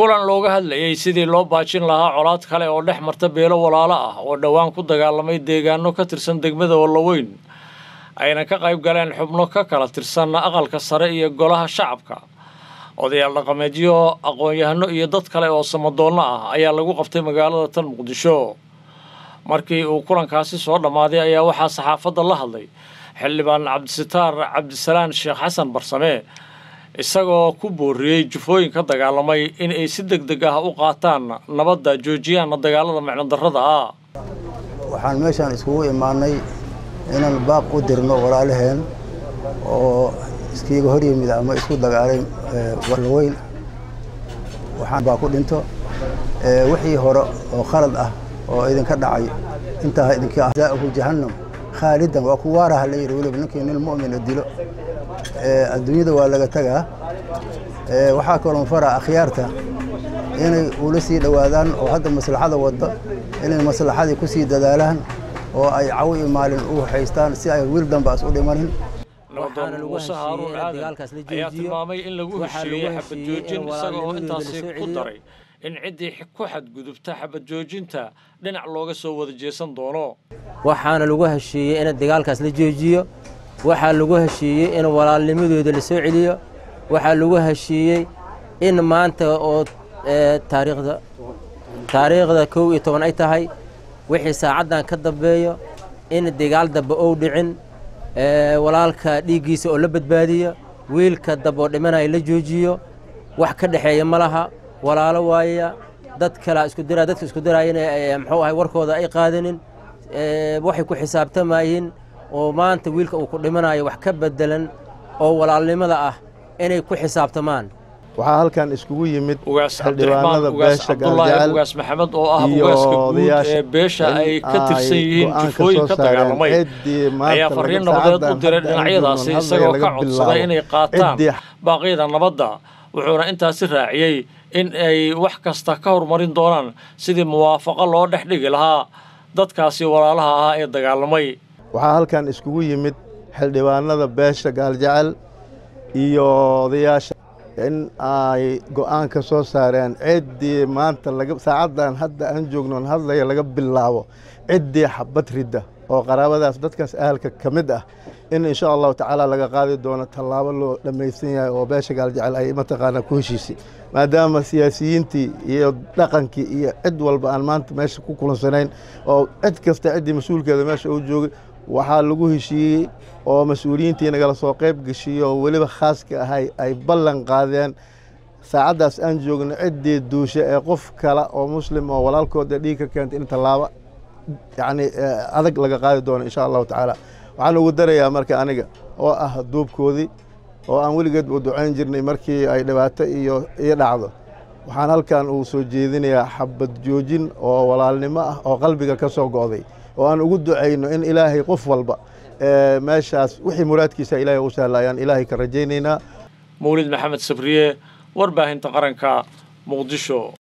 kulan looga hadlayey sidii loo baajin lahaa colaad kale oo dhex marta beelo walaalo ah oo dhowaan ku dagaalamay deegaano ka tirsan degmada wallaweyn ayna ka qayb galeen xubno ka kala tirsan aqalka sare iyo golaha shacabka odayaal dhaqameedyo aqoon-yahano iyo dad kale oo samadoonno ah ayaa lagu qabtay magaalada tan muqdisho markii uu kulankaasi soo dhammaaday ayaa waxaa saxaafadda la hadlay xildhibaan cabdisitaar cabdisalaan sheekh xasan barsame isagoo ku booriyey jufooyin ka dagaalamay in ay si deg deg ah u qaataan nabadda joojiyaanna dagaalada micnodarrada ah waxaan meeshaan iskugu imaanay inaan baaq u dirno walaalaheen oo iskiiga hor yimid ama isku dagaalay wallaweyn waxaan baa ku dhinto wixii hore oo khalad ah oo idinka dhacay intaa idinka ahzaahu jahannam khaalidan waa ku waaraha la yidhi weliba ninkii nin mu'mina dilo adduunyada waa laga tagaa waxaa kaloon faraa akhyaarta inay ula sii dhowaadaan oo hadda maslaxada wadda inay maslaxadii ku sii dadaalaan oo ay cawi iyo maalin u haystaan si ay wiil dambaas u dhimanin nabadoon muuse haaruun aadan ayaa tilmaamay in lagu heshiiyey xabad joojin isaga oo intaasi ku daray in ciddii ku xadgudubta xabad joojinta dhinac looga soo wada jeesan doono waxaana lagu heshiiyey in dagaalkaas la joojiyo waxaa lagu heshiiyey in walaalnimadooda la soo celiyo waxaa lagu heshiiyey in maanta oo taariikhda taariikhda kow iyo toban ay tahay wixii saacaddan ka dambeeyo in dagaal dambe ou dhicin walaalka dhiiggiisa oo la badbaadiyo wiilka dambe oo dhimanaya la joojiyo wax ka dhexeeya ma laha walaalo waaya dad kalea isku dira dadka isku diraayana muxuu ahay warkooda ay qaadanin waxay ku xisaabtamayeen oo maanta wiilka uu ku dhimanayo wax ka bedelan oo walaalnimada ah inay ku xisaabtamaan waxaa halkan iskugu yimid ugaas cabdiraxmaan ugaas cabdulaahi ugaas maxamed oo ah ugaaska guud ee beesha ay ka tirsan yihiin jufooyin ka dagaalamay ayaa fariin nabadeed u diray dhinacyadaasi isagoo ka codsaday inay qaataan baaqyada nabadda wuxuuna intaasi raaciyey in ay wax kasta ka horumarin doonaan sidii muwaafaqo loo dhex dhigi lahaa dadkaasi walaalaha ah ee dagaalamay waxaa halkan iskugu yimid xildhibaanada beesha gaaljecel iyo odayaasha in ay go'aan ka soo saareen ciddii maanta saacaddan hadda aan joognoon hadlaya laga bilaabo ciddii xabad ridda oo qaraabadaas dadkaas ahalka ka mid ah in insha allahu tacaala laga qaadi doono tallaabo loo dhammaysan yahay oo beesha gaaljecel ay mataqaanaa ku heshiisay maadaama siyaasiyiintii iyo dhaqankii iyo cid walba aan maanta meesha ku kulansanayn oo cid kasta ciddii mas-uulkeeda meesha uu joogay waxaa lagu heshiiyey oo mas-uuliyiintii nagala soo qayb geshiiye oo weliba khaaska ahay ay ballan qaadeen saacaddaas aan joogno ciddii duusha ee qof kale oo muslim oo walaalkooda dhiig ka keentay in tallaabo yacni adag laga qaadi doono insha allahu tacaala waxaan ugu darayaa marka aniga oo ah duubkoodii oo aan weligeedba u ducayn jirnay markii ay dhibaato iyo ii dhacdo waxaan halkan uu soo jeedinayaa xabad joojin oo walaalnimo ah oo qalbiga ka soo go'day oo aan ugu ducayno in ilaahay qof walba meeshaas wixii muraadkiisa ilaahay u sahlayaan ilaahay ka rajaynaynaa mawlid maxamed sabriye warbaahinta qaranka muqdisho